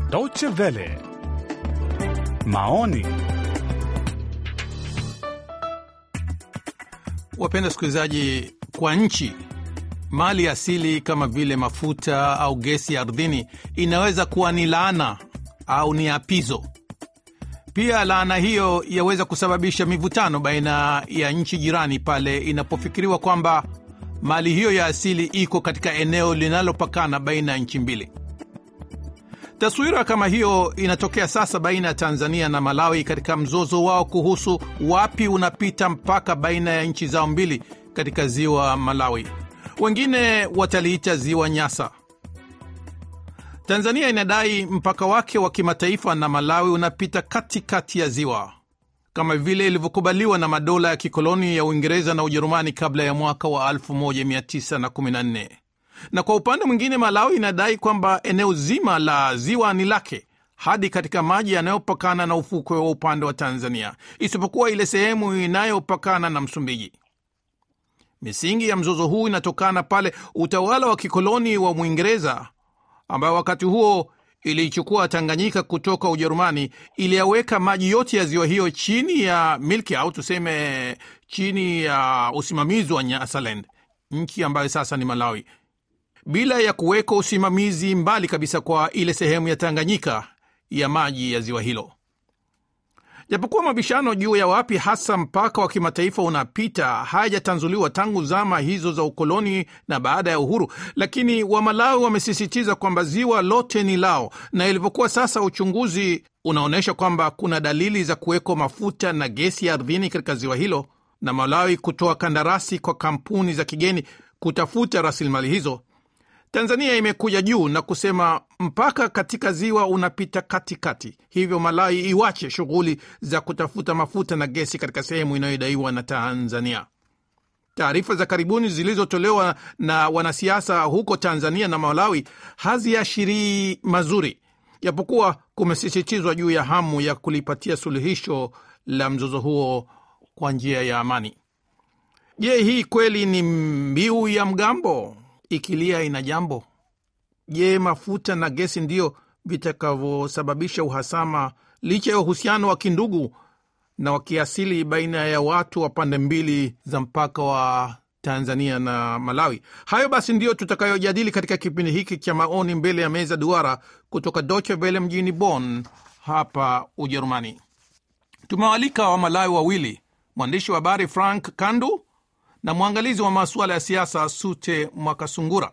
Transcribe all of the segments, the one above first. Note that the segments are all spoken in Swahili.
Deutsche Welle, maoni. Wapenda wasikilizaji, kwa nchi mali asili kama vile mafuta au gesi ya ardhini inaweza kuwa ni laana au ni apizo. Pia laana hiyo yaweza kusababisha mivutano baina ya nchi jirani pale inapofikiriwa kwamba mali hiyo ya asili iko katika eneo linalopakana baina ya nchi mbili. Taswira kama hiyo inatokea sasa baina ya Tanzania na Malawi katika mzozo wao kuhusu wapi unapita mpaka baina ya nchi zao mbili katika ziwa Malawi. Wengine wataliita ziwa Nyasa. Tanzania inadai mpaka wake wa kimataifa na Malawi unapita katikati kati ya ziwa kama vile ilivyokubaliwa na madola ya kikoloni ya Uingereza na Ujerumani kabla ya mwaka wa 1914 na kwa upande mwingine Malawi inadai kwamba eneo zima la ziwa ni lake hadi katika maji yanayopakana na ufukwe wa upande wa Tanzania, isipokuwa ile sehemu inayopakana na Msumbiji. Misingi ya mzozo huu inatokana pale utawala wa kikoloni wa Mwingereza ambayo wakati huo iliichukua Tanganyika kutoka Ujerumani, iliyaweka maji yote ya ziwa hiyo chini ya milki au tuseme chini ya usimamizi wa Nyasaland, nchi ambayo sasa ni Malawi, bila ya kuweka usimamizi mbali kabisa kwa ile sehemu ya Tanganyika ya maji ya ziwa hilo. Japokuwa mabishano juu ya wapi hasa mpaka wa kimataifa unapita hayajatanzuliwa tangu zama hizo za ukoloni na baada ya uhuru, lakini Wamalawi wamesisitiza kwamba ziwa lote ni lao, na ilivyokuwa sasa, uchunguzi unaonyesha kwamba kuna dalili za kuwekwa mafuta na gesi ya ardhini katika ziwa hilo, na Malawi kutoa kandarasi kwa kampuni za kigeni kutafuta rasilimali hizo. Tanzania imekuja juu na kusema mpaka katika ziwa unapita katikati kati. Hivyo Malawi iwache shughuli za kutafuta mafuta na gesi katika sehemu inayodaiwa na Tanzania. Taarifa za karibuni zilizotolewa na wanasiasa huko Tanzania na Malawi haziashirii mazuri, japokuwa kumesisitizwa juu ya hamu ya kulipatia suluhisho la mzozo huo kwa njia ya amani. Je, hii kweli ni mbiu ya mgambo ikilia ina jambo? Je, mafuta na gesi ndiyo vitakavyosababisha uhasama licha ya uhusiano wa kindugu na wa kiasili baina ya watu wa pande mbili za mpaka wa Tanzania na Malawi? Hayo basi ndiyo tutakayojadili katika kipindi hiki cha maoni mbele ya meza duara kutoka Deutsche Welle mjini Bonn hapa Ujerumani. Tumewalika wa Malawi wawili, mwandishi wa habari Frank Kandu na mwangalizi wa masuala ya siasa Sute Mwakasungura.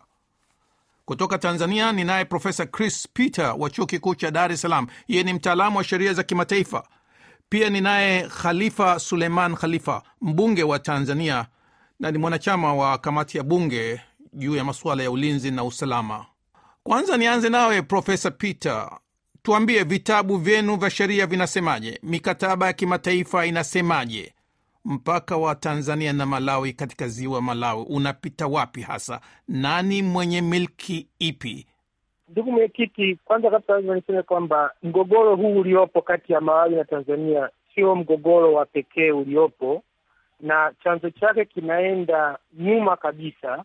Kutoka Tanzania ni naye Profesa Chris Peter wa chuo kikuu cha Dar es Salaam. Yeye ni mtaalamu wa sheria za kimataifa. Pia ni naye Khalifa Suleiman Khalifa, mbunge wa Tanzania na ni mwanachama wa kamati ya bunge juu ya masuala ya ulinzi na usalama. Kwanza nianze nawe Profesa Peter, tuambie vitabu vyenu vya sheria vinasemaje? Mikataba ya kimataifa inasemaje? mpaka wa Tanzania na Malawi katika ziwa Malawi unapita wapi hasa? Nani mwenye milki ipi? Ndugu mwenyekiti, kwanza kabisa lazima niseme kwamba mgogoro huu uliopo kati ya Malawi na Tanzania sio mgogoro wa pekee uliopo, na chanzo chake kinaenda nyuma kabisa.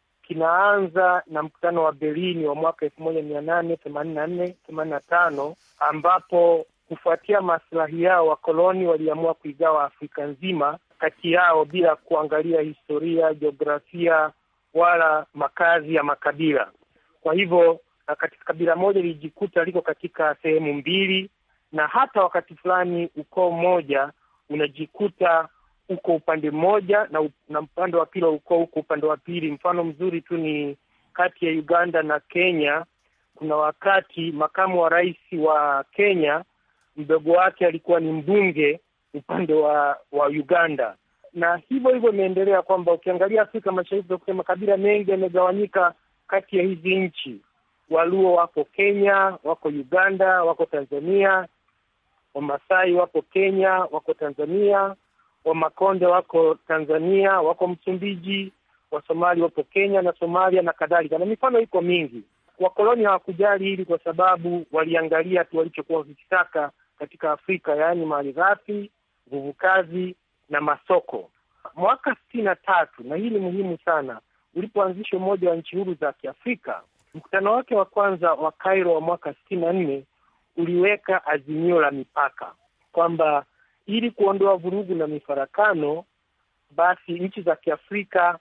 Kinaanza na mkutano wa Berlin wa mwaka elfu moja mia nane themanini na nne themanini na tano ambapo kufuatia maslahi yao wakoloni waliamua kuigawa Afrika nzima kati yao bila kuangalia historia, jiografia wala makazi ya makabila. Kwa hivyo katika kabila moja lilijikuta liko katika sehemu mbili, na hata wakati fulani ukoo mmoja unajikuta uko upande mmoja na, na upande wa pili wa ukoo uko upande wa pili. Mfano mzuri tu ni kati ya Uganda na Kenya. Kuna wakati makamu wa rais wa Kenya mdogo wake alikuwa ni mbunge upande wa wa Uganda, na hivyo hivyo imeendelea kwamba ukiangalia Afrika Mashariki utakuta makabila mengi yamegawanyika kati ya hizi nchi. Waluo wako Kenya, wako Uganda, wako Tanzania. Wamasai wako Kenya, wako Tanzania. Wamakonde wako Tanzania, wako Msumbiji. Wasomali wapo Kenya na Somalia na kadhalika, na mifano iko mingi. Wakoloni hawakujali hili kwa sababu waliangalia tu walichokuwa wakikitaka katika Afrika, yaani mali ghafi, nguvu kazi na masoko. Mwaka sitini na tatu, na hii ni muhimu sana, ulipoanzisha Umoja wa Nchi Huru za Kiafrika, mkutano wake wa kwanza wa Cairo wa mwaka sitini na nne uliweka azimio la mipaka kwamba ili kuondoa vurugu na mifarakano, basi nchi za Kiafrika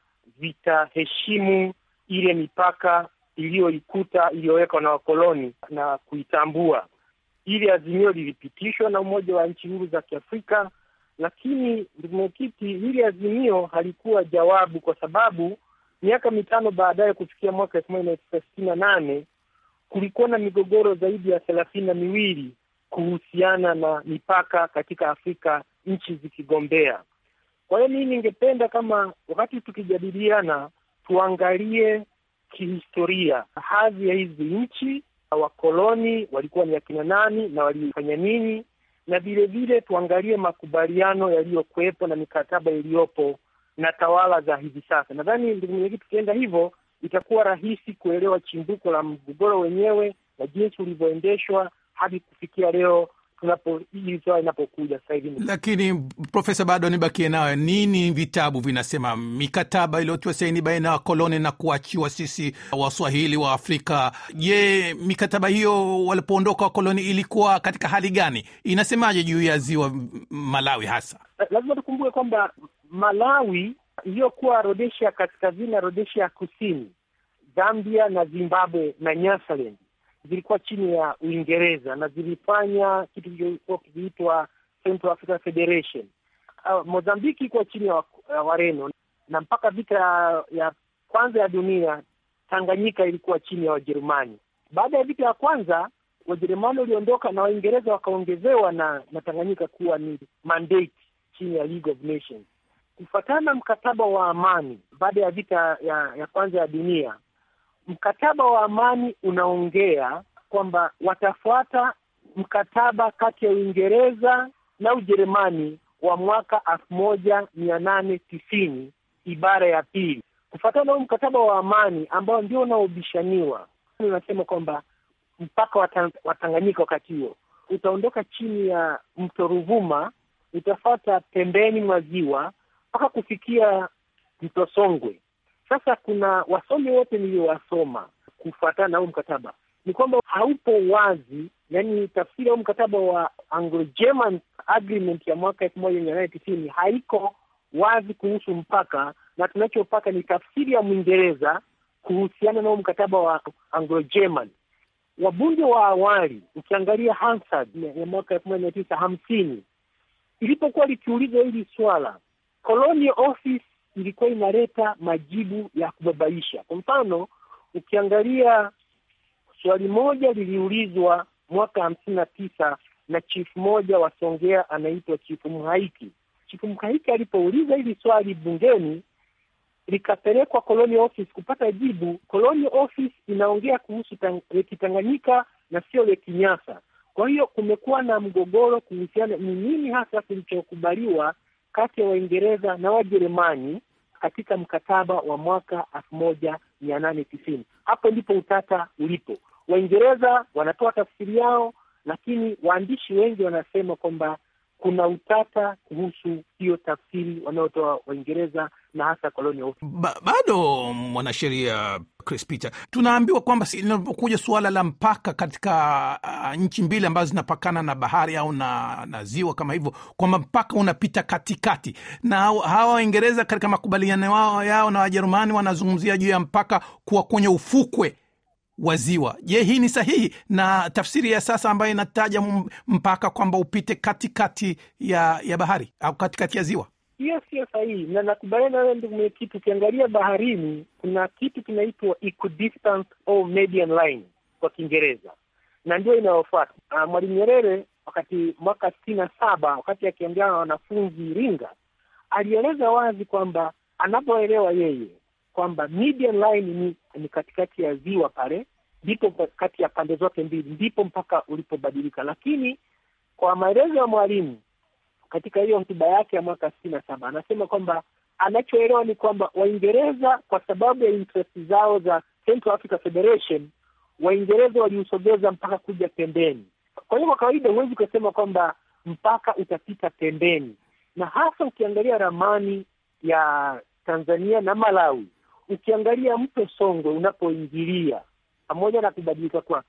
zitaheshimu ile mipaka iliyoikuta iliyowekwa na wakoloni na kuitambua. Ili azimio lilipitishwa na Umoja wa Nchi Huru za Kiafrika, lakini ndugu mwenyekiti, hili azimio halikuwa jawabu, kwa sababu miaka mitano baadaye, kufikia mwaka elfu moja mia tisa sitini na nane kulikuwa na migogoro zaidi ya thelathini na miwili kuhusiana na mipaka katika Afrika, nchi zikigombea. Kwa hiyo mimi ningependa kama wakati tukijadiliana, tuangalie kihistoria hadhi ya hizi nchi, wakoloni walikuwa ni akina nani na walifanya nini, na vile vile tuangalie makubaliano yaliyokuwepo na mikataba iliyopo na tawala za hivi sasa. Nadhani ndugu mwenyekiti, tukienda hivyo itakuwa rahisi kuelewa chimbuko la mgogoro wenyewe na jinsi ulivyoendeshwa hadi kufikia leo tunapo hili swala inapokuja sasa hivi. Lakini Profesa, bado nibakie nayo, nini vitabu vinasema mikataba iliyotiwa saini baina ya wakoloni na kuachiwa sisi waswahili wa Afrika? Je, mikataba hiyo walipoondoka wakoloni ilikuwa katika hali gani? Inasemaje juu ya ziwa Malawi hasa? Lazima tukumbuke kwamba Malawi iliyokuwa Rhodesia kaskazini na Rhodesia kusini, Zambia na Zimbabwe na Nyasaland zilikuwa chini ya Uingereza na zilifanya kitu kilichokuwa kikiitwa Central African Federation. Uh, Mozambiki ilikuwa chini ya uh, Wareno na mpaka vita ya kwanza ya dunia Tanganyika ilikuwa chini ya Wajerumani. Baada ya vita ya kwanza Wajerumani waliondoka na Waingereza wakaongezewa na, na Tanganyika kuwa ni mandate chini ya League of Nations. Kufuatana na mkataba wa amani baada ya vita ya, ya kwanza ya dunia mkataba wa amani unaongea kwamba watafuata mkataba kati ya Uingereza na Ujerumani wa mwaka elfu moja mia nane tisini ibara ya pili. Kufuatana na huu mkataba wa amani ambao ndio unaobishaniwa, unasema kwamba mpaka wa Tanganyika wakati huo utaondoka chini ya mto Ruvuma, utafuata pembeni mwa ziwa mpaka kufikia mto Songwe. Sasa kuna wasomi wote niliowasoma kufuatana na huu mkataba ni kwamba haupo wazi, yani tafsiri ya huu mkataba wa Anglo-German Agreement ya mwaka elfu moja mia nane tisini haiko wazi kuhusu mpaka, na tunachopaka ni tafsiri ya Mwingereza kuhusiana na huu mkataba wa Anglo-German. Wabunge wa awali, ukiangalia Hansard ya mwaka elfu moja mia tisa hamsini ilipokuwa likiulizwa hili swala, Colonial Office ilikuwa inaleta majibu ya kubabaisha. Kwa mfano, ukiangalia swali moja liliulizwa mwaka hamsini na tisa na chifu moja wa Songea anaitwa Chifu Mhaiki. Chifu Mhaiki alipouliza hili swali bungeni likapelekwa Colonial Office kupata jibu. Colonial Office inaongea kuhusu Lake Tanganyika na sio Lake Nyasa. Kwa hiyo kumekuwa na mgogoro kuhusiana ni nini hasa kilichokubaliwa kati ya Waingereza na Wajerumani katika mkataba wa mwaka elfu moja mia nane tisini. Hapo ndipo utata ulipo. Waingereza wanatoa tafsiri yao, lakini waandishi wengi wanasema kwamba kuna utata kuhusu hiyo tafsiri wanaotoa Waingereza na hasa Colonial ba, bado mwanasheria Chris Peter, tunaambiwa kwamba linapokuja suala la mpaka katika uh, nchi mbili ambazo zinapakana na bahari au na, na ziwa kama hivyo, kwamba mpaka unapita katikati, na hawa Waingereza katika makubaliano yao, yao na Wajerumani wanazungumzia juu ya mpaka kuwa kwenye ufukwe wa ziwa. Je, hii ni sahihi na tafsiri ya sasa ambayo inataja mpaka kwamba upite katikati ya ya bahari au katikati ya ziwa? Hiyo sio sahihi, na nakubaliana nawe ndugu mwenyekiti. Ukiangalia baharini kuna kitu kinaitwa equidistance au median line kwa Kiingereza, na ndio inayofuata. Uh, Mwalimu Nyerere wakati mwaka sitini na saba wakati akiongea na wanafunzi Iringa, alieleza wazi kwamba anapoelewa yeye kwamba median line ni, ni katikati ya ziwa pale, ndipo kati ya pande zote mbili ndipo mpaka ulipobadilika. Lakini kwa maelezo ya mwalimu katika hiyo hotuba yake ya mwaka sitini na saba anasema kwamba anachoelewa ni kwamba Waingereza kwa sababu ya interest zao za Central Africa Federation, Waingereza waliusogeza mpaka kuja pembeni. Kwa hiyo kwa kawaida huwezi kusema kwamba mpaka utapita pembeni, na hasa ukiangalia ramani ya Tanzania na Malawi, ukiangalia mto Songwe unapoingilia pamoja na kubadilika kwake,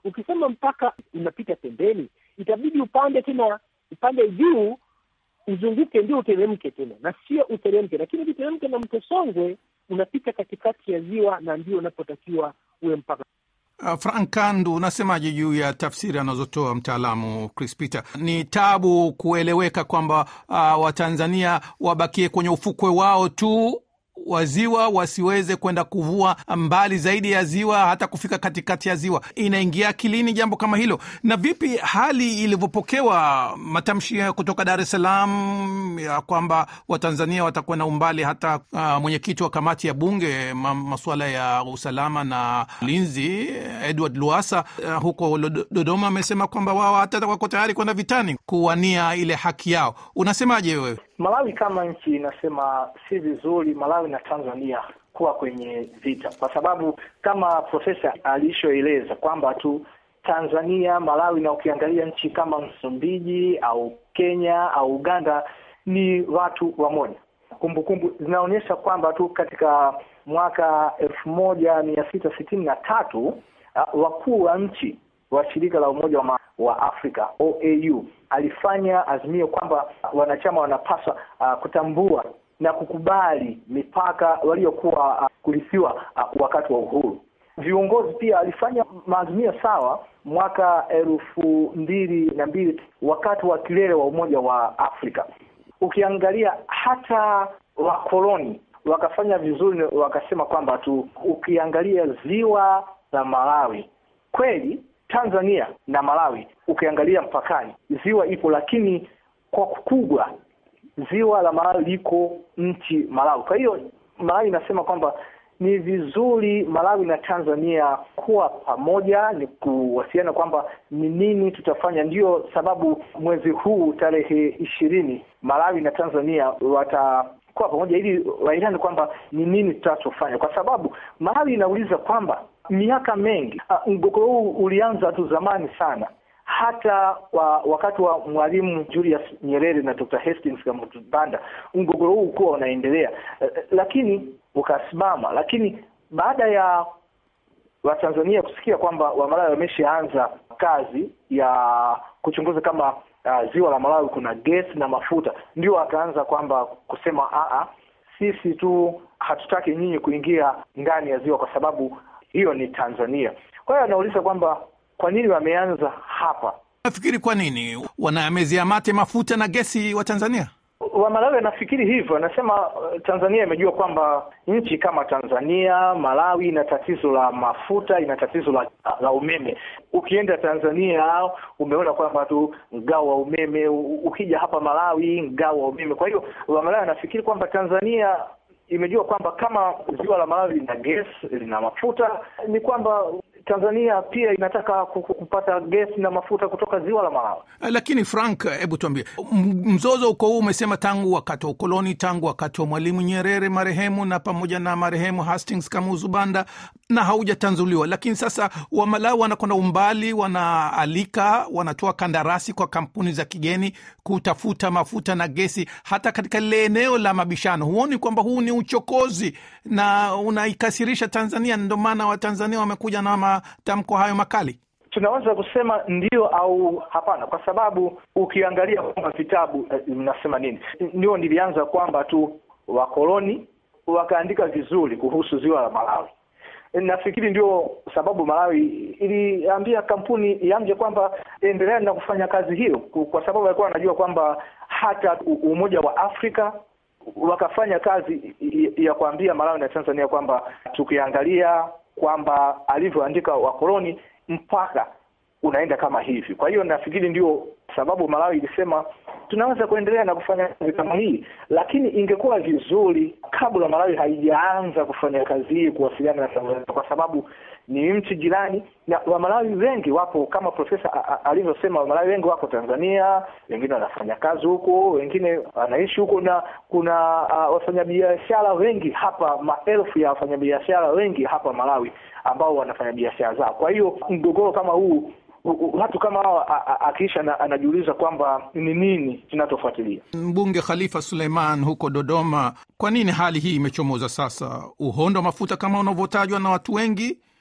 ukisema mpaka unapita pembeni, itabidi upande tena, upande juu uzunguke ndio uteremke tena, na sio uteremke. Lakini ukiteremke na mto Songwe unapita katikati ya ziwa na ndio unapotakiwa uwe mpaka. Uh, Frank Kandu, unasemaje juu ya tafsiri anazotoa mtaalamu Chris Peter? Ni tabu kueleweka kwamba uh, Watanzania wabakie kwenye ufukwe wao tu wa ziwa wasiweze kwenda kuvua mbali zaidi ya ziwa hata kufika katikati ya ziwa. Inaingia akilini jambo kama hilo? Na vipi hali ilivyopokewa matamshi kutoka Dar es Salaam ya kwamba Watanzania watakuwa na umbali hata uh, mwenyekiti wa kamati ya bunge ma, masuala ya usalama na ulinzi Edward Luasa uh, huko Dodoma amesema kwamba wao hata wako tayari kwenda vitani kuwania ile haki yao. Unasemaje wewe? Malawi kama nchi inasema si vizuri Malawi na Tanzania kuwa kwenye vita, kwa sababu kama profesa alishoeleza kwamba tu Tanzania, Malawi na ukiangalia nchi kama Msumbiji au Kenya au Uganda ni watu wamoja. Kumbukumbu zinaonyesha kwamba tu katika mwaka elfu moja mia sita sitini na tatu uh, wakuu wa nchi wa shirika la Umoja wa, wa Afrika OAU alifanya azimio kwamba wanachama wanapaswa uh, kutambua na kukubali mipaka waliokuwa uh, kurithiwa uh, wakati wa uhuru. Viongozi pia alifanya maazimio sawa mwaka elfu mbili na mbili wakati wa kilele wa Umoja wa Afrika. Ukiangalia hata wakoloni wakafanya vizuri, wakasema kwamba tu ukiangalia ziwa la Malawi kweli Tanzania na Malawi ukiangalia mpakani ziwa ipo, lakini kwa kubwa ziwa la Malawi liko nchi Malawi. Kwa hiyo Malawi inasema kwamba ni vizuri Malawi na Tanzania kuwa pamoja, ni kuwasiliana kwamba ni nini tutafanya. Ndiyo sababu mwezi huu tarehe ishirini Malawi na Tanzania watakuwa pamoja ili waelezane kwamba ni nini tutachofanya, kwa sababu Malawi inauliza kwamba miaka mengi mgogoro huu ulianza tu zamani sana, hata wa, wakati wa Mwalimu Julius Nyerere na Dr. Hastings Kamutu Banda mgogoro huu ukuwa unaendelea, lakini ukasimama. Lakini baada ya Watanzania kusikia kwamba Wamalawi wameshaanza kazi ya kuchunguza kama uh, ziwa la Malawi kuna gesi na mafuta, ndio wakaanza kwamba kusema aa, sisi tu hatutaki nyinyi kuingia ndani ya ziwa kwa sababu hiyo ni Tanzania. Kwa hiyo anauliza kwamba kwa nini wameanza hapa. Nafikiri kwa nini wanamezea mate mafuta na gesi wa Tanzania? Wamalawi anafikiri hivyo, anasema Tanzania imejua kwamba nchi kama Tanzania, Malawi ina tatizo la mafuta, ina tatizo la, la umeme. Ukienda Tanzania umeona kwamba tu mgao wa umeme, ukija hapa Malawi mgao wa umeme. Kwa hiyo Wamalawi anafikiri kwamba Tanzania imejua kwamba kama ziwa la Malawi lina gesi, lina mafuta, ni kwamba Tanzania pia inataka kupata gesi na mafuta kutoka ziwa la Malawi. Lakini Frank, hebu tuambie, mzozo uko huu umesema tangu wakati wa ukoloni, tangu wakati wa Mwalimu Nyerere marehemu na pamoja na marehemu Hastings Kamuzu Banda na haujatanzuliwa. Lakini sasa Wamalawi wanakwenda umbali, wanaalika, wanatoa kandarasi kwa kampuni za kigeni kutafuta mafuta na gesi hata katika lile eneo la mabishano. Huoni kwamba huu ni uchokozi na unaikasirisha Tanzania? Ndio maana Watanzania wamekuja na matamko hayo makali. Tunaweza kusema ndio au hapana, kwa sababu ukiangalia kwamba vitabu mnasema nini, ndio nilianza kwamba tu wakoloni wakaandika vizuri kuhusu ziwa la Malawi. Nafikiri ndio sababu Malawi iliambia kampuni iamje kwamba endelea na kufanya kazi hiyo, kwa sababu walikuwa wanajua kwamba hata Umoja wa Afrika wakafanya kazi ya kuambia Malawi na Tanzania kwamba tukiangalia kwamba alivyoandika wakoloni mpaka unaenda kama hivi. Kwa hiyo nafikiri ndio sababu Malawi ilisema tunaweza kuendelea na kufanya kazi kama hii, lakini ingekuwa vizuri kabla Malawi haijaanza kufanya kazi hii kuwasiliana na Tanzania, kwa sababu ni nchi jirani na Wamalawi wengi wapo, kama profesa alivyosema, Wamalawi wengi wako Tanzania, wengine wanafanya kazi huko, wengine wanaishi huko, na kuna uh, wafanyabiashara wengi hapa, maelfu ya wafanyabiashara wengi hapa Malawi ambao wanafanya biashara zao. Kwa hiyo mgogoro kama huu watu kama hawa akiisha anajiuliza kwamba ni nini kinachofuatilia. Mbunge Khalifa Suleiman huko Dodoma, kwa nini hali hii imechomoza sasa? Uhondo wa mafuta kama unavyotajwa na watu wengi,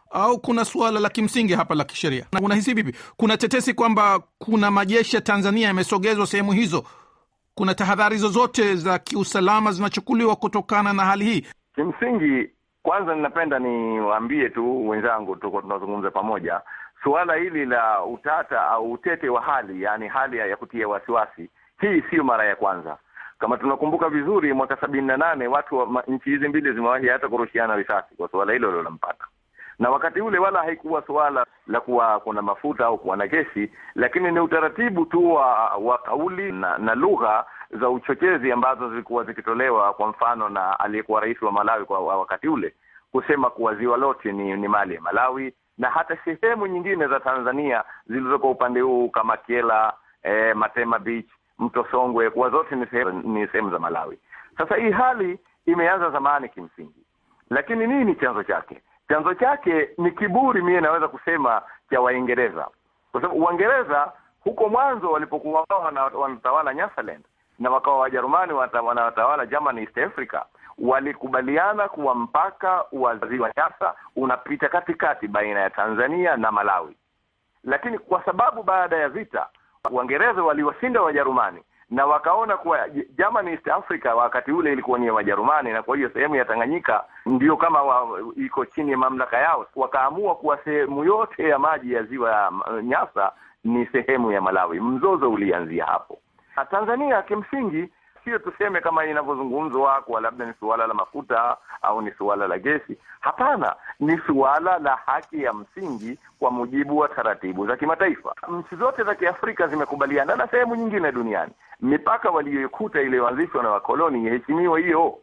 au kuna suala la kimsingi hapa la kisheria? Na unahisi vipi? Kuna tetesi kwamba kuna majeshi ya Tanzania yamesogezwa sehemu hizo. Kuna tahadhari zozote za kiusalama zinachukuliwa kutokana na hali hii? Kimsingi, kwanza ninapenda niwaambie tu wenzangu, tuko tunazungumza pamoja, suala hili la utata au utete wa hali, yaani hali ya kutia wasiwasi, hii siyo mara ya kwanza. Kama tunakumbuka vizuri, mwaka sabini na nane watu wa nchi hizi mbili zimewahi hata kurushiana risasi kwa suala hilo lilompata, na wakati ule wala haikuwa suala la kuwa kuna mafuta au kuwa na gesi, lakini ni utaratibu tu wa, wa kauli na, na lugha za uchochezi ambazo zilikuwa zikitolewa, kwa mfano na aliyekuwa rais wa Malawi kwa wakati ule kusema kuwa ziwa lote ni, ni mali ya Malawi na hata sehemu nyingine za Tanzania zilizoko upande huu kama Kyela, eh, Matema Beach, mto Songwe, kuwa zote ni sehemu ni sehemu za Malawi. Sasa hii hali imeanza zamani kimsingi, lakini nini chanzo chake? Chanzo chake ni kiburi, mie naweza kusema cha Waingereza, kwa sababu Waingereza huko mwanzo walipokuwa wao wanatawala Nyasaland na wakawa Wajerumani wanatawala German East Africa, walikubaliana kuwa mpaka wa ziwa Nyasa unapita katikati baina ya Tanzania na Malawi, lakini kwa sababu baada ya vita Waingereza waliwashinda Wajerumani na wakaona kuwa German East Africa wakati ule ilikuwa ni ya Wajerumani, na kwa hiyo sehemu ya Tanganyika ndio kama wa, iko chini ya mamlaka yao. Wakaamua kuwa sehemu yote ya maji ya ziwa Nyasa ni sehemu ya Malawi. Mzozo ulianzia hapo. Na Tanzania kimsingi sio tuseme kama inavyozungumzwa kuwa labda ni suala la mafuta au ni suala la gesi. Hapana, ni suala la haki ya msingi kwa mujibu wa taratibu za kimataifa. Nchi zote za Kiafrika zimekubaliana na sehemu nyingine duniani, mipaka waliyoikuta iliyoanzishwa na wakoloni iheshimiwe hiyo,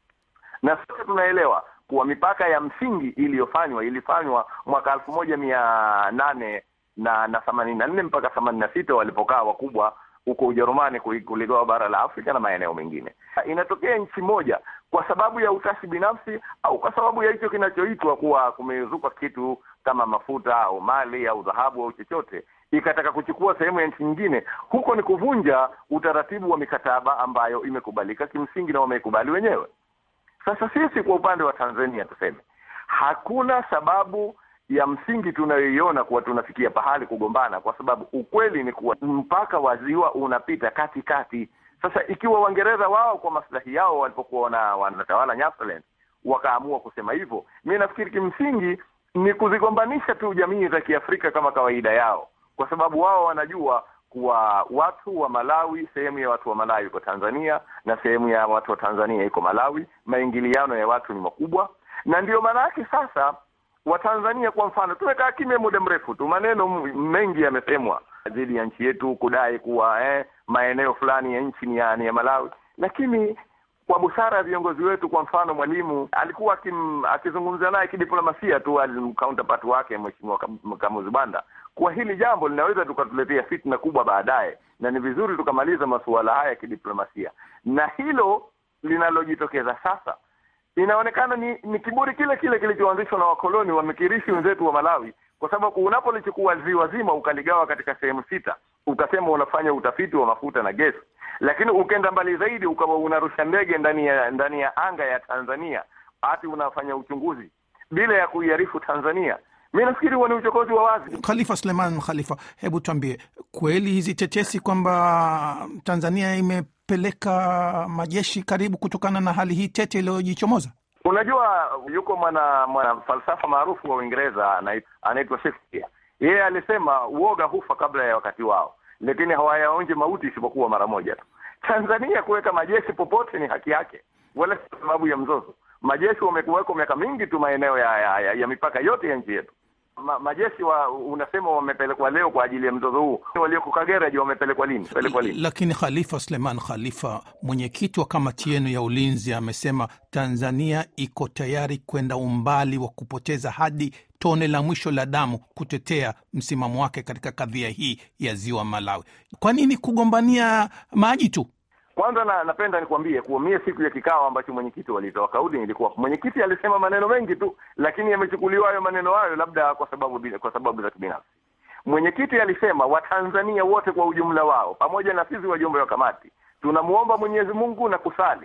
na sote tunaelewa kuwa mipaka ya msingi iliyofanywa ilifanywa mwaka elfu moja mia nane na na themanini na nne mpaka themanini na sita walipokaa wakubwa huko Ujerumani kuligawa bara la Afrika na maeneo mengine. Inatokea nchi moja kwa sababu ya utashi binafsi au kwa sababu ya hicho kinachoitwa kuwa kumezuka kitu kama mafuta au mali au dhahabu au chochote, ikataka kuchukua sehemu ya nchi nyingine, huko ni kuvunja utaratibu wa mikataba ambayo imekubalika kimsingi na wameikubali wenyewe. Sasa sisi kwa upande wa Tanzania tuseme, hakuna sababu ya msingi tunayoiona kuwa tunafikia pahali kugombana, kwa sababu ukweli ni kuwa mpaka wa ziwa unapita katikati. Sasa ikiwa Waingereza wao kwa maslahi yao walipokuwa wanatawala Nyasaland wakaamua kusema hivyo, mi nafikiri kimsingi ni kuzigombanisha tu jamii za Kiafrika kama kawaida yao, kwa sababu wao wanajua kuwa watu wa Malawi, sehemu ya watu wa Malawi iko Tanzania na sehemu ya watu wa Tanzania iko Malawi. Maingiliano ya watu ni makubwa, na ndiyo maana yake sasa Watanzania kwa mfano, tumekaa kimya muda mrefu tu, maneno mengi yamesemwa dhidi ya nchi yetu kudai kuwa eh, maeneo fulani ya nchi ni ya, ni ya Malawi, lakini kwa busara ya viongozi wetu, kwa mfano Mwalimu alikuwa akizungumza naye kidiplomasia tu counterpart wake Mheshimiwa Kamuzu Banda kuwa hili jambo linaweza tukatuletea fitna kubwa baadaye, na ni vizuri tukamaliza masuala haya ya kidiplomasia, na hilo linalojitokeza sasa inaonekana ni, ni kiburi kile kile kilichoanzishwa na wakoloni wamekirishi wenzetu wa Malawi, kwa sababu unapolichukua ziwa zima ukaligawa katika sehemu sita, ukasema unafanya utafiti wa mafuta na gesi, lakini ukenda mbali zaidi ukawa unarusha ndege ndani ya ndani ya anga ya Tanzania, hati unafanya uchunguzi bila ya kuiarifu Tanzania. Mi nafikiri huo ni uchokozi wa wazi. Khalifa Suleiman Khalifa, hebu tuambie, kweli hizi tetesi kwamba Tanzania imepeleka majeshi karibu kutokana na hali hii tete iliyojichomoza? Unajua, yuko mwana mwana falsafa maarufu wa Uingereza anaitwa Shakespeare. Yeye alisema uoga hufa kabla ya wakati wao, lakini hawayaonje mauti isipokuwa mara moja tu. Tanzania kuweka majeshi popote ni haki yake, wala si sababu ya mzozo. Majeshi wamekuweko miaka mingi tu maeneo ya, ya, ya, ya mipaka yote ya nchi yetu. Ma, majeshi wa unasema wamepelekwa leo kwa ajili ya mzozo huu, walioko Kagera je, wamepelekwa lini? Pelekwa lini? Lakini Khalifa Suleiman Khalifa, mwenyekiti wa kamati yenu ya ulinzi, amesema Tanzania iko tayari kwenda umbali wa kupoteza hadi tone la mwisho la damu kutetea msimamo wake katika kadhia hii ya ziwa Malawi. Kwa nini kugombania maji tu? Kwanza na, napenda nikwambie kuwa mie siku ya kikao ambacho mwenyekiti walitoa kauli nilikuwa, mwenyekiti alisema maneno mengi tu, lakini yamechukuliwa hayo maneno hayo labda kwa sababu kwa sababu za kibinafsi. Mwenyekiti alisema Watanzania wote kwa ujumla wao pamoja na sisi wajumbe wa kamati tunamwomba Mwenyezi Mungu na kusali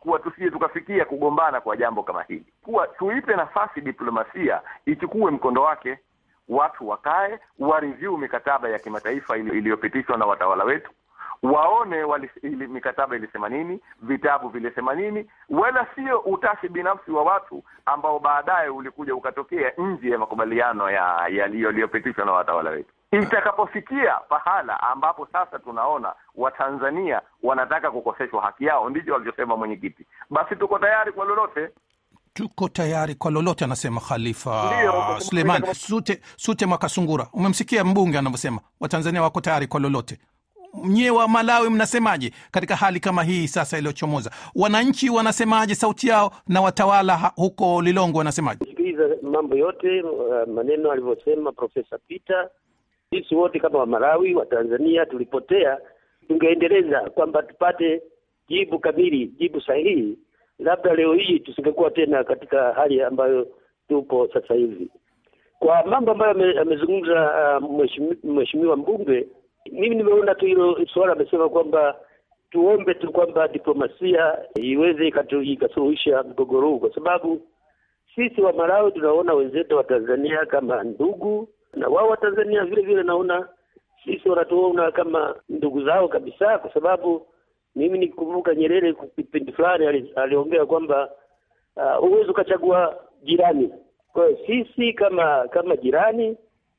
kuwa tusije tukafikia kugombana kwa jambo kama hili, kuwa tuipe nafasi diplomasia ichukue mkondo wake, watu wakae wareview mikataba ya kimataifa iliyopitishwa na watawala wetu waone wali, ili, mikataba ilisema nini, vitabu vilisema nini, wala sio utashi binafsi wa watu ambao baadaye ulikuja ukatokea nje ya makubaliano ya yaliyopitishwa na watawala wetu. Itakapofikia pahala ambapo sasa tunaona Watanzania wanataka kukoseshwa haki yao, ndicho walichosema mwenyekiti, basi tuko tayari kwa lolote tuko tayari kwa lolote, anasema Khalifa Suleiman Sute, Sute Mwakasungura. Umemsikia mbunge anavyosema, Watanzania wako tayari kwa lolote. Nyie wa Malawi mnasemaje katika hali kama hii sasa iliyochomoza? Wananchi wanasemaje sauti yao, na watawala huko Lilongwe wanasemaje? Sikiliza mambo yote, uh, maneno alivyosema Profesa Peter. Sisi wote kama Wamalawi wa Tanzania tulipotea, tungeendeleza kwamba tupate jibu kamili, jibu sahihi, labda leo hii tusingekuwa tena katika hali ambayo tupo sasa hivi. Kwa mambo ambayo amezungumza uh, mheshimiwa mbunge mimi nimeona tu hilo suala amesema kwamba tuombe tu kwamba diplomasia iweze ikasuluhisha mgogoro huu, kwa sababu sisi wa Malawi tunaona wenzetu wa Tanzania kama ndugu, na wao wa Tanzania vile vile naona sisi wanatuona kama ndugu zao kabisa, kwa sababu mimi nikumbuka Nyerere kipindi fulani aliongea kwamba huwezi uh, ukachagua jirani. Kwa hiyo sisi kama kama jirani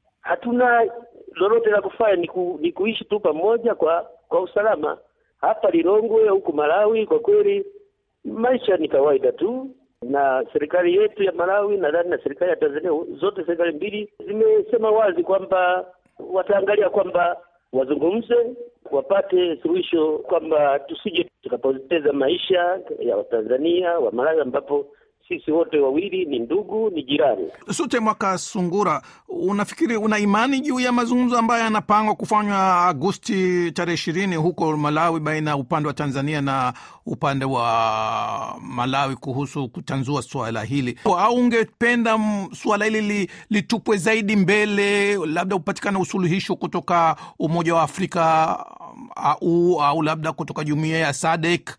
hatuna lolote la kufanya ni, ku, ni kuishi tu pamoja kwa kwa usalama. Hapa Lilongwe huku Malawi, kwa kweli maisha ni kawaida tu, na serikali yetu ya Malawi nadhani na serikali ya Tanzania, zote serikali mbili zimesema wazi kwamba wataangalia kwamba wazungumze, wapate suluhisho, kwamba tusije tukapoteza maisha ya Watanzania wa Malawi ambapo sisi wote wawili ni ndugu, ni jirani. Sute Mwaka Sungura, unafikiri una imani juu ya mazungumzo ambayo yanapangwa kufanywa Agosti tarehe ishirini huko Malawi, baina ya upande wa Tanzania na upande wa Malawi kuhusu kutanzua suala hili, au ungependa suala hili li, litupwe zaidi mbele, labda upatikane usuluhisho kutoka Umoja wa Afrika au, au labda kutoka jumuiya ya SADC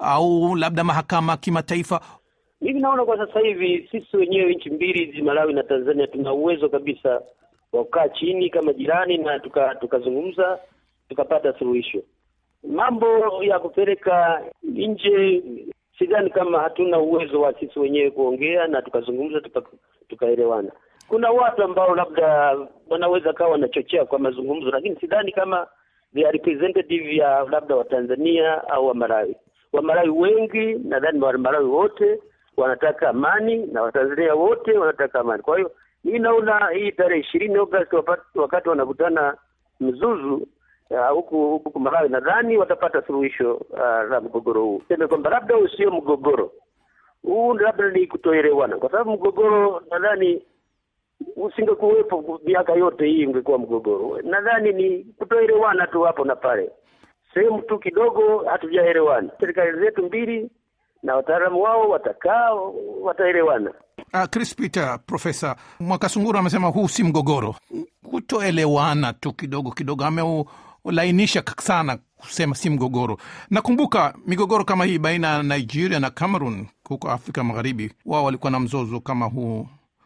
au labda mahakama kimataifa? Mimi naona kwa sasa hivi sisi wenyewe nchi mbili hizi Malawi na Tanzania tuna uwezo kabisa wa kukaa chini kama jirani na tukazungumza tuka tukapata suluhisho. Mambo ya kupeleka nje, sidhani kama hatuna uwezo wa sisi wenyewe kuongea na tukazungumza tukaelewana. Tuka kuna watu ambao labda wanaweza kawa wanachochea kwa mazungumzo, lakini sidhani kama they are representative ya labda wa Tanzania au wa Malawi. Wa Malawi wengi nadhani wa Malawi wote wanataka amani na Watanzania wote wanataka amani. Kwa hiyo mimi naona hii tarehe ishirini Agosti wakati wanakutana Mzuzu huku uh, huku Malawi, nadhani watapata suluhisho uh, la mgogoro huu. Seme kwamba labda huu sio mgogoro huu, labda ni kutoelewana, kwa sababu mgogoro nadhani usingekuwepo miaka yote hii, ungekuwa mgogoro. Nadhani ni kutoelewana tu hapo na pale, sehemu tu kidogo hatujaelewana. Serikali zetu mbili na wataalamu wao watakaa wataelewana. Uh, Chris Peter, Profesa Mwakasunguru amesema huu si mgogoro, kutoelewana tu kidogo kidogo, ameulainisha sana kusema si mgogoro. Nakumbuka migogoro kama hii baina ya Nigeria na Cameroon huko Afrika Magharibi, wao walikuwa na mzozo kama huu,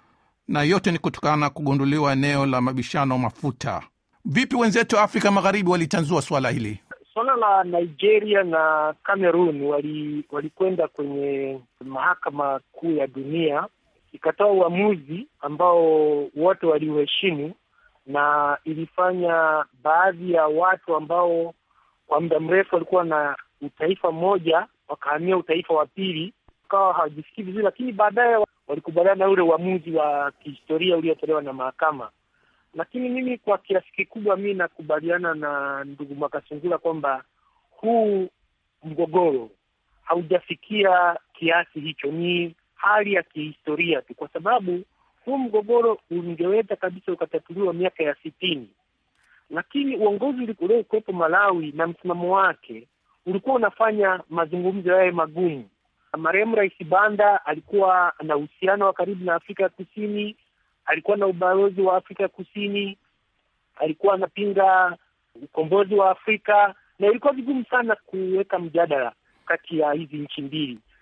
na yote ni kutokana na kugunduliwa eneo la mabishano mafuta. Vipi wenzetu wa Afrika Magharibi walitanzua swala hili? Suala la Nigeria na Cameroon walikwenda wali kwenye mahakama kuu ya dunia ikatoa uamuzi ambao wote waliuheshimu, na ilifanya baadhi ya watu ambao kwa muda mrefu walikuwa na utaifa mmoja wakahamia utaifa wa pili, wakawa hawajisikii vizuri, lakini baadaye walikubaliana na ule uamuzi wa kihistoria uliotolewa na mahakama lakini mimi kwa kiasi kikubwa mi nakubaliana na ndugu Makasungula kwamba huu mgogoro haujafikia kiasi hicho, ni hali ya kihistoria tu, kwa sababu huu mgogoro ungeweza kabisa ukatatuliwa miaka ya sitini, lakini uongozi uliokuwepo Malawi na msimamo wake ulikuwa unafanya mazungumzo yawe magumu. Marehemu Rais Banda alikuwa na uhusiano wa karibu na Afrika ya Kusini alikuwa na ubalozi wa Afrika Kusini, alikuwa anapinga ukombozi wa Afrika, na ilikuwa vigumu sana kuweka mjadala kati ya hizi nchi mbili.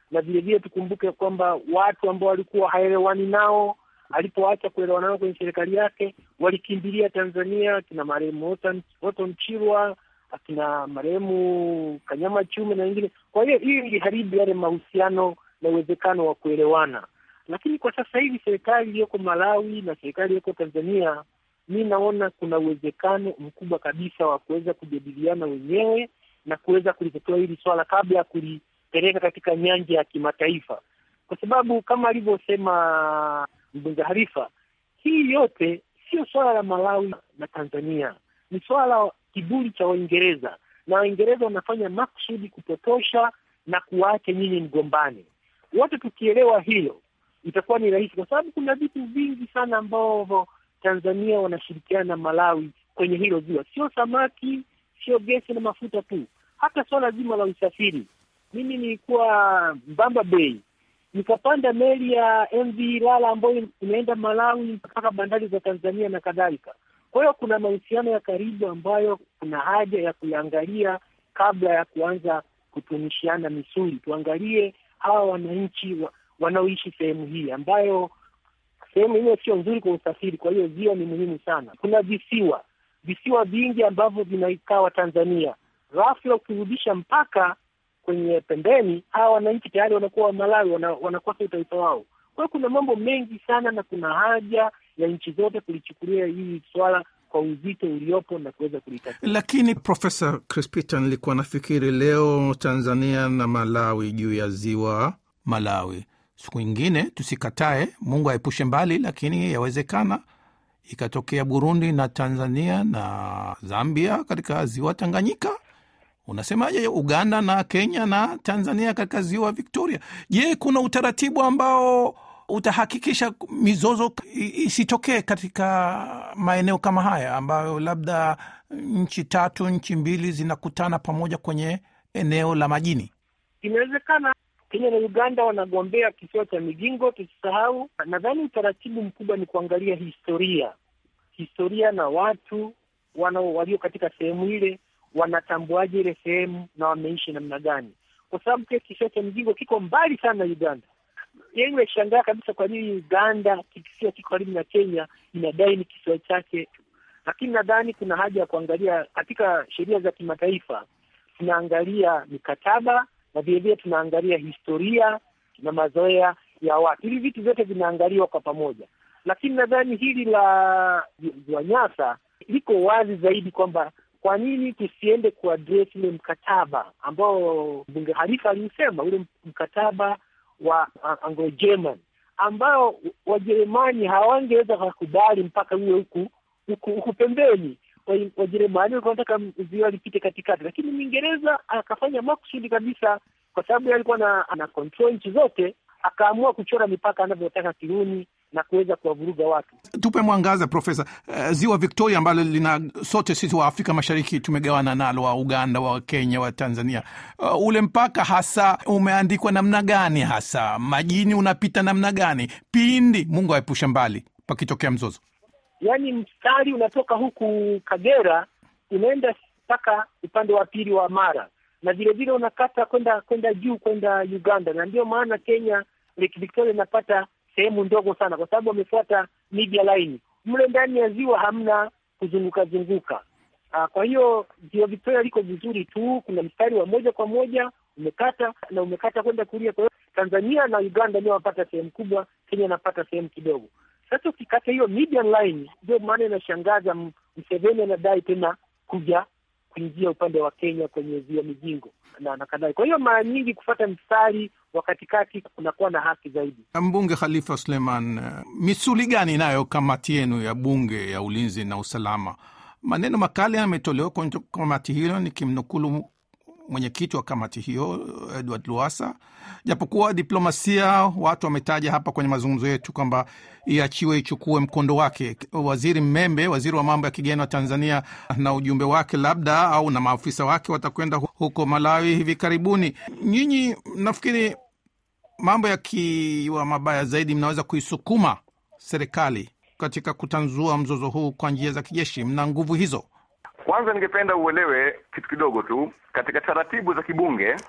na vilevile tukumbuke kwamba watu ambao walikuwa haelewani nao alipoacha kuelewana nao kwenye serikali yake walikimbilia Tanzania, akina marehemu Otto Mchirwa, akina marehemu Kanyama Chume na wengine. Kwa hiyo hiyo iliharibu yale mahusiano na uwezekano wa kuelewana, lakini kwa sasa hivi serikali iliyoko Malawi na serikali iliyoko Tanzania, mi naona kuna uwezekano mkubwa kabisa wa kuweza kujadiliana wenyewe na kuweza kulitatua hili swala kabla ya kulipeleka katika nyanja ya kimataifa, kwa sababu kama alivyosema mbunge Harifa, hii yote sio swala la Malawi na Tanzania, ni swala la kiburi cha Waingereza, na Waingereza wanafanya makusudi kupotosha na kuwaacha nyinyi mgombane. Wote tukielewa hilo, itakuwa ni rahisi, kwa sababu kuna vitu vingi sana ambavyo Tanzania wanashirikiana na Malawi kwenye hilo ziwa, sio samaki, sio gesi na mafuta tu, hata swala zima la usafiri. Mimi nilikuwa Mbamba Bay nikapanda meli ya MV Ilala ambayo inaenda Malawi mpaka bandari za Tanzania na kadhalika. Kwa hiyo kuna mahusiano ya karibu ambayo kuna haja ya kuyaangalia kabla ya kuanza kutunishiana misuli. Tuangalie hawa wananchi wa, wanaoishi sehemu hii ambayo sehemu hiyo sio nzuri kwa usafiri. Kwa hiyo ziwa ni muhimu sana. Kuna visiwa visiwa vingi ambavyo vinaikaa Tanzania, ghafla ukirudisha mpaka kwenye pembeni, hawa wananchi tayari wanakuwa Malawi, wana, wanakosa utaifa wao. Kwa hiyo kuna mambo mengi sana, na kuna haja ya nchi zote kulichukulia hili swala kwa uzito uliopo na kuweza kulitatua. Lakini Profesa Crispita, nilikuwa nafikiri leo Tanzania na Malawi juu ya ziwa Malawi, siku ingine tusikatae, Mungu aepushe mbali, lakini yawezekana ikatokea Burundi na Tanzania na Zambia katika ziwa Tanganyika. Unasemaje Uganda na Kenya na Tanzania katika ziwa Victoria? Je, kuna utaratibu ambao utahakikisha mizozo isitokee katika maeneo kama haya ambayo labda nchi tatu, nchi mbili zinakutana pamoja kwenye eneo la majini? Inawezekana. Kenya na Uganda wanagombea kisiwa cha Migingo, tusisahau. Nadhani utaratibu mkubwa ni kuangalia historia, historia na watu wana walio katika sehemu ile wanatambuaje ile sehemu na wameishi namna gani, kwa sababu pia kisiwa cha Migingo kiko mbali sana na Uganda. Yeye imeshangaa kabisa kwa nini Uganda kisiwa kiko karibu na Kenya inadai ni kisiwa chake, lakini nadhani kuna haja ya kuangalia katika sheria za kimataifa, tunaangalia mikataba na vilevile tunaangalia historia na mazoea ya watu. Hivi vitu vyote vinaangaliwa kwa pamoja, lakini nadhani hili la ziwa Nyasa liko wazi zaidi kwamba kwa nini tusiende kuaddress ule mkataba ambao mbunge Halifa aliusema, ule mkataba wa Anglo-German ambao Wajerumani hawangeweza kukubali mpaka uwe huku huku huku pembeni. Wajerumani walikuwa wanataka ziwa lipite katikati, lakini Mwingereza akafanya makusudi kabisa, kwa sababu alikuwa na ana control nchi zote, akaamua kuchora mipaka anavyotaka Kirumi na kuweza kuwavuruga watu. Tupe mwangaza Profesa. Uh, ziwa Victoria ambalo lina sote sisi wa Afrika Mashariki tumegawana nalo, wa Uganda, wa Kenya, wa Tanzania. Uh, ule mpaka hasa umeandikwa namna gani? Hasa majini unapita namna gani pindi Mungu aepushe mbali pakitokea mzozo? Yaani mstari unatoka huku Kagera unaenda mpaka upande wa pili wa Mara na vilevile unakata kwenda kwenda juu kwenda Uganda, na ndio maana Kenya Lake Victoria inapata sehemu ndogo sana, kwa sababu wamefuata media line. Mle ndani ya ziwa hamna kuzunguka zunguka. Aa, kwa hiyo ziwa Victoria liko vizuri tu, kuna mstari wa moja kwa moja umekata na umekata kwenda kulia. Kwa hiyo Tanzania na Uganda ndio wanapata sehemu kubwa, Kenya anapata sehemu kidogo. Sasa ukikata hiyo median line, ndio maana inashangaza, Mseveni anadai tena kuja kuingia upande wa Kenya kwenye ziwa Migingo na, na kadhalika. Kwa hiyo mara nyingi kufata mstari wa katikati kunakuwa na haki zaidi. Mbunge Khalifa Suleiman, misuli gani inayo kamati yenu ya bunge ya ulinzi na usalama? Maneno makali yametolewa kwenye kamati hilo, nikimnukulu mwenyekiti wa kamati hiyo Edward Luasa. Japokuwa diplomasia, watu wametaja hapa kwenye mazungumzo yetu kwamba iachiwe ichukue mkondo wake. Waziri Mmembe, waziri wa mambo ya kigeni wa Tanzania, na ujumbe wake labda au na maafisa wake watakwenda huko Malawi hivi karibuni. Nyinyi nafikiri mambo yakiwa mabaya zaidi, mnaweza kuisukuma serikali katika kutanzua mzozo huu kwa njia za kijeshi. Mna nguvu hizo? Kwanza ningependa uelewe kitu kidogo tu katika taratibu za kibunge.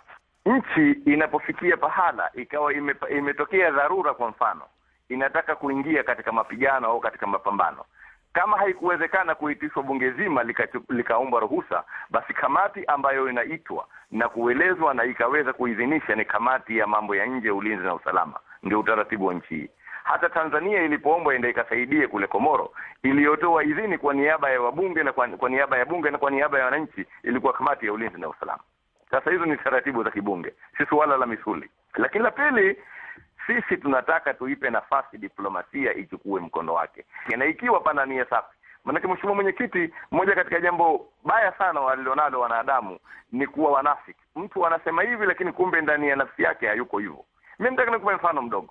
nchi inapofikia pahala ikawa ime, imetokea dharura, kwa mfano inataka kuingia katika mapigano au katika mapambano, kama haikuwezekana kuitishwa bunge zima likaomba lika ruhusa, basi kamati ambayo inaitwa na kuelezwa na ikaweza kuidhinisha ni kamati ya mambo ya nje, ulinzi na usalama. Ndio utaratibu wa nchi hii. Hata Tanzania ilipoombwa enda ikasaidie kule Komoro, iliyotoa idhini kwa niaba ya wabunge na kwa, kwa niaba ya bunge na kwa niaba ya wananchi ilikuwa kamati ya ulinzi na usalama. Sasa hizo ni taratibu za kibunge, si suala la misuli. Lakini la pili, sisi tunataka tuipe nafasi diplomasia ichukue mkondo wake, na ikiwa pana nia safi. Maanake mheshimiwa mwenyekiti, moja katika jambo baya sana walilonalo wanadamu ni kuwa wanafiki. Mtu anasema hivi, lakini kumbe ndani ya nafsi yake hayuko hivyo. Mimi nataka nikupe mfano mdogo.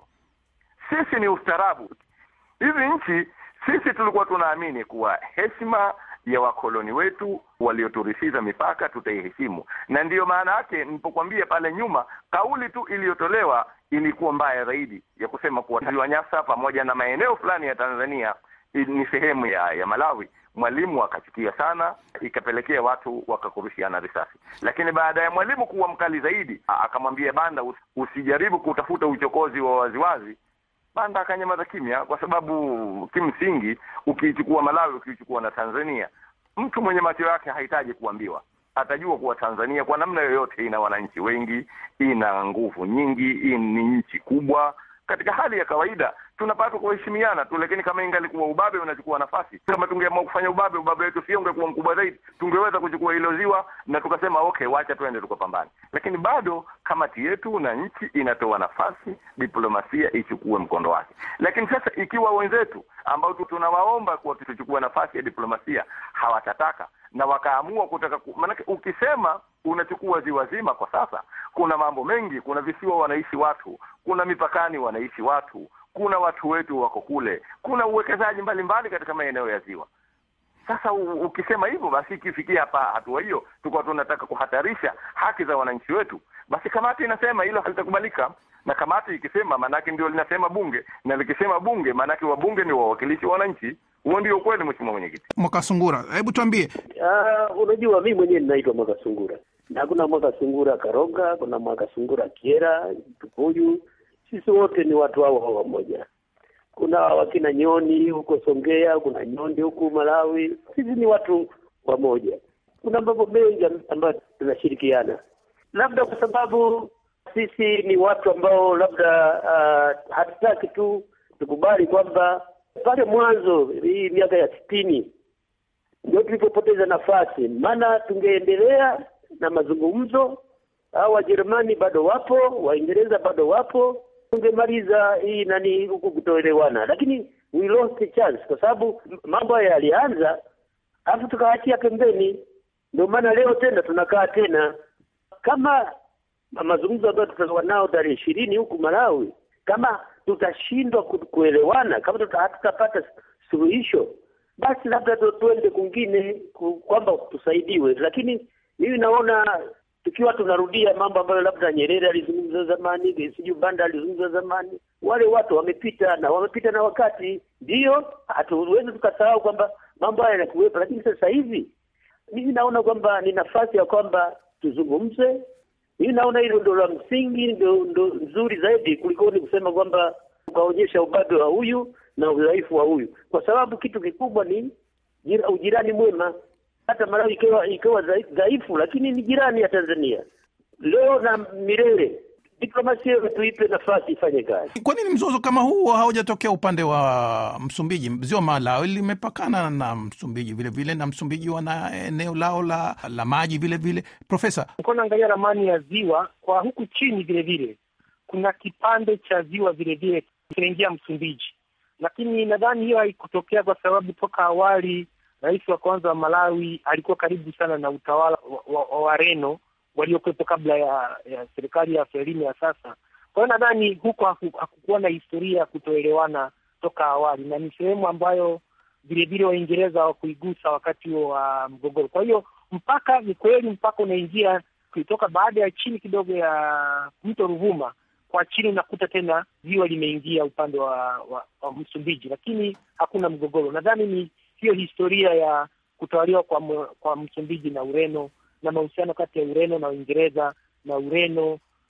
Sisi ni ustaarabu. Hizi nchi sisi tulikuwa tunaamini kuwa heshima ya wakoloni wetu walioturithisha mipaka tutaiheshimu, na ndiyo maana yake nilipokuambia pale nyuma, kauli tu iliyotolewa ilikuwa mbaya zaidi ya kusema kuwa ziwa Nyasa pamoja na maeneo fulani ya Tanzania ni sehemu ya ya Malawi. Mwalimu akachukia sana, ikapelekea watu wakakurushiana risasi. Lakini baada ya mwalimu kuwa mkali zaidi, akamwambia Banda, usijaribu kutafuta uchokozi wa waziwazi. Banda akanyamaza kimya, kwa sababu kimsingi ukiichukua Malawi, ukiichukua na Tanzania, mtu mwenye macho yake hahitaji kuambiwa, atajua kuwa Tanzania kwa namna yoyote ina wananchi wengi, ina nguvu nyingi, ni nchi kubwa. Katika hali ya kawaida tunapaswa kuheshimiana tu, lakini kama ingalikuwa ubabe unachukua nafasi, kama tungeamua kufanya ubabe, ubabe wetu sio ungekuwa mkubwa zaidi, tungeweza kuchukua hilo ziwa na tukasema okay, wacha tuende tukapambane. Lakini bado kamati yetu na nchi inatoa nafasi diplomasia ichukue mkondo wake. Lakini sasa ikiwa wenzetu ambao tunawaomba kuwa tuchukue nafasi ya diplomasia hawatataka na wakaamua kutaka ku... maanake ukisema unachukua ziwa zima kwa sasa, kuna mambo mengi, kuna visiwa wanaishi watu, kuna mipakani wanaishi watu kuna watu wetu wako kule, kuna uwekezaji mbalimbali katika maeneo ya ziwa. Sasa ukisema hivyo, basi ikifikia hapa hatua hiyo, tukuwa tunataka kuhatarisha haki za wananchi wetu, basi kamati inasema hilo halitakubalika. Na kamati ikisema, maanake ndio linasema bunge, na likisema bunge, maanake wabunge ni wawakilishi wa wananchi. Huo ndio ukweli, mheshimiwa mwenyekiti. Mwakasungura, hebu tuambie. Uh, unajua mi mwenyewe ninaitwa Mwakasungura na kuna Mwakasungura Karoga, kuna Mwakasungura Kiera, Tukuyu sisi wote ni watu hao hao wamoja. Kuna wakina Nyoni huko Songea, kuna Nyondi huku Malawi. Sisi ni watu wamoja. Kuna mambo mengi ambayo tunashirikiana, labda kwa sababu sisi ni watu ambao labda uh, hatutaki tu tukubali kwamba pale mwanzo hii miaka ya sitini ndio tulipopoteza nafasi, maana tungeendelea na mazungumzo. Hao Wajerumani bado wapo, Waingereza bado wapo tungemaliza hii nani huku kutoelewana, lakini we lost the chance kwa sababu mambo haya yalianza, alafu tukaachia pembeni. Ndio maana leo tena tunakaa tena kama mazungumzo ambayo tutakuwa nao tarehe ishirini huku Malawi, kama tutashindwa kuelewana, kama hatutapata suluhisho, basi labda tuende kwingine kwamba tusaidiwe, lakini mimi naona tukiwa tunarudia mambo ambayo labda Nyerere alizungumza zamani, sijui Banda alizungumza zamani. Wale watu wamepita na wamepita na wakati, ndiyo, hatuwezi tukasahau kwamba mambo haya yanakuwepo, lakini sasa hivi mimi naona kwamba ni nafasi ya kwamba tuzungumze. Mimi naona hilo ndo la msingi, ndo ndo nzuri zaidi kuliko ni kusema kwamba ukaonyesha ubabe wa huyu na udhaifu wa huyu, kwa sababu kitu kikubwa ni jira, ujirani mwema hata Malawi ikiwa ikiwa dhaifu, lakini ni jirani ya Tanzania leo na milele. Diplomasia tuipe nafasi ifanye kazi. Kwa nini mzozo kama huu haujatokea upande wa Msumbiji? Ziwa Malawi limepakana na Msumbiji vile vile, na Msumbiji wana eneo lao la, la maji vile vile. Profesa, nilikuwa naangalia ramani ya ziwa kwa huku chini, vile vile kuna kipande cha ziwa vile vile kinaingia Msumbiji, lakini nadhani hiyo haikutokea kwa sababu toka awali rais wa kwanza wa Malawi alikuwa karibu sana na utawala wa, wa, wa Wareno waliokuwepo kabla ya, ya serikali ya Frelimo ya sasa. Kwa hiyo nadhani huko hakukuwa na historia ya kutoelewana toka awali, na ni sehemu ambayo vilevile Waingereza hawakuigusa wakati huo wa mgogoro. Kwa hiyo mpaka, ni kweli mpaka unaingia kutoka baada ya chini kidogo ya mto Ruvuma kwa chini, unakuta tena ziwa limeingia upande wa, wa, wa Msumbiji, lakini hakuna mgogoro. Nadhani ni hiyo historia ya kutawaliwa kwa, kwa Msumbiji na Ureno na mahusiano kati ya Ureno na Uingereza na Ureno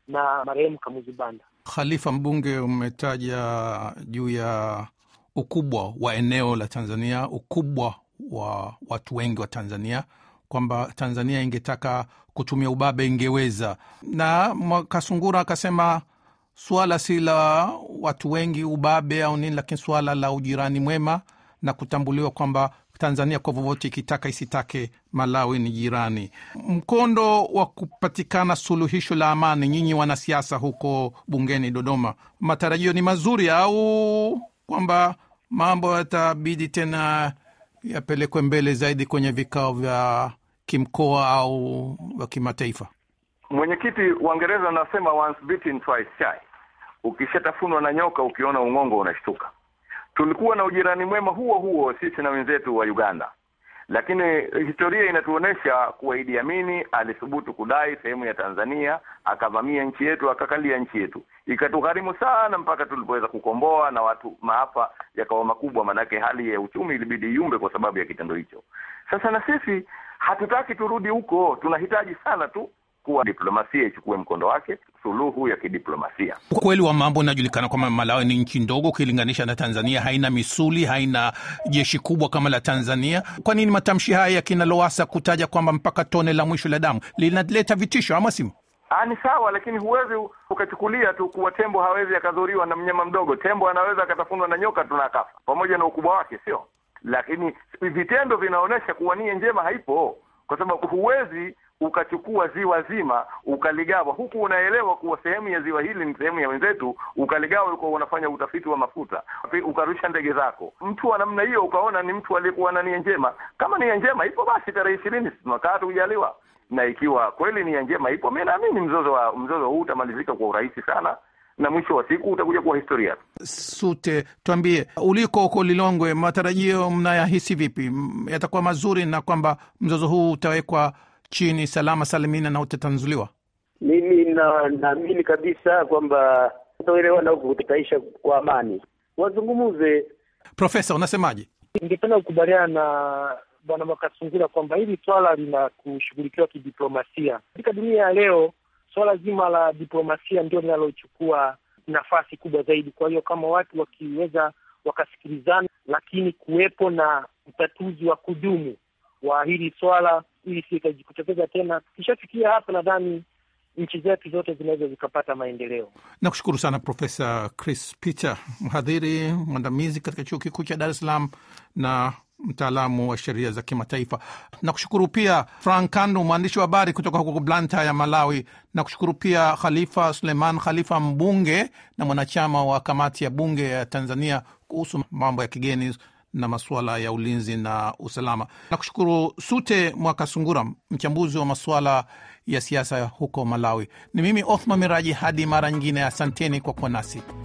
na marehemu Kamuzu Banda. Khalifa, mbunge, umetaja juu ya ukubwa wa eneo la Tanzania, ukubwa wa watu wengi wa Tanzania, kwamba Tanzania ingetaka kutumia ubabe ingeweza, na Kasungura akasema suala si la watu wengi ubabe au nini, lakini suala la ujirani mwema na kutambuliwa kwamba Tanzania kwa vyovyote ikitaka isitake, Malawi ni jirani. Mkondo wa kupatikana suluhisho la amani, nyinyi wanasiasa huko bungeni Dodoma, matarajio ni mazuri au kwamba mambo yatabidi tena yapelekwe mbele zaidi kwenye vikao vya kimkoa au vya kimataifa? Mwenyekiti, Waingereza anasema once bitten twice shy. Ukishatafunwa na nyoka, ukiona ung'ongo unashtuka. Tulikuwa na ujirani mwema huo huo sisi na wenzetu wa Uganda, lakini historia inatuonyesha kuwa Idi Amini alithubutu kudai sehemu ya Tanzania, akavamia nchi yetu, akakalia nchi yetu, ikatugharimu sana mpaka tulipoweza kukomboa, na watu maafa yakawa makubwa, maanake hali ya uchumi ilibidi iumbe kwa sababu ya kitendo hicho. Sasa na sisi hatutaki turudi huko, tunahitaji sana tu kuwa diplomasia ichukue mkondo wake, suluhu ya kidiplomasia. Ukweli wa mambo inajulikana kwamba Malawi ni nchi ndogo ukilinganisha na Tanzania, haina misuli, haina jeshi kubwa kama la Tanzania. Kwa nini matamshi haya ya kina Lowassa kutaja kwamba mpaka tone la mwisho la damu linaleta vitisho, ama simo? Ah, ni sawa, lakini huwezi ukachukulia tu kuwa tembo hawezi akadhuriwa na mnyama mdogo. Tembo anaweza akatafunwa na nyoka tuna akafa, pamoja na ukubwa wake, sio? Lakini vitendo vinaonyesha kuwa nia njema haipo, kwa sababu huwezi ukachukua ziwa zima ukaligawa, huku unaelewa kuwa sehemu ya ziwa hili ni sehemu ya wenzetu, ukaligawa, ulikuwa unafanya utafiti wa mafuta, ukarusha ndege zako. Mtu wa namna hiyo ukaona ni mtu aliyekuwa na nia njema. Kama nia njema ipo, basi tarehe ishirini tunakaa tujaliwa, na ikiwa kweli nia njema ipo, mi naamini mzozo wa mzozo huu utamalizika kwa urahisi sana na mwisho wa siku utakuja kuwa historia. Sute, tuambie uliko huko Lilongwe, matarajio mnayahisi vipi? Yatakuwa mazuri na kwamba mzozo huu utawekwa chini salama salimina na utatanzuliwa? Mimi na naamini kabisa kwamba kutoelewana huku kutaisha kwa amani, wazungumuze. Profesa, unasemaje? Ningependa kukubaliana na Bwana Makasungura kwamba hili swala lina kushughulikiwa kidiplomasia. Katika dunia ya leo, swala zima la diplomasia ndio linalochukua nafasi kubwa zaidi. Kwa hiyo kama watu wakiweza wakasikilizana, lakini kuwepo na utatuzi wa kudumu wa hili swala ili sikajitokeza tena. Tukishafikia hapa, nadhani nchi zetu zote zinaweza zikapata maendeleo. Nakushukuru sana Profesa Chris Peter, mhadhiri mwandamizi katika chuo kikuu cha Dar es Salaam na mtaalamu wa sheria za kimataifa. Nakushukuru pia Frank Kandu, mwandishi wa habari kutoka huko Blanta ya Malawi. Nakushukuru pia Khalifa Suleiman Khalifa, mbunge na mwanachama wa kamati ya bunge ya Tanzania kuhusu mambo ya kigeni na masuala ya ulinzi na usalama. Nakushukuru Sute Mwakasungura, mchambuzi wa masuala ya siasa huko Malawi. Ni mimi Othman Miraji, hadi mara nyingine, asanteni kwa kuwa nasi.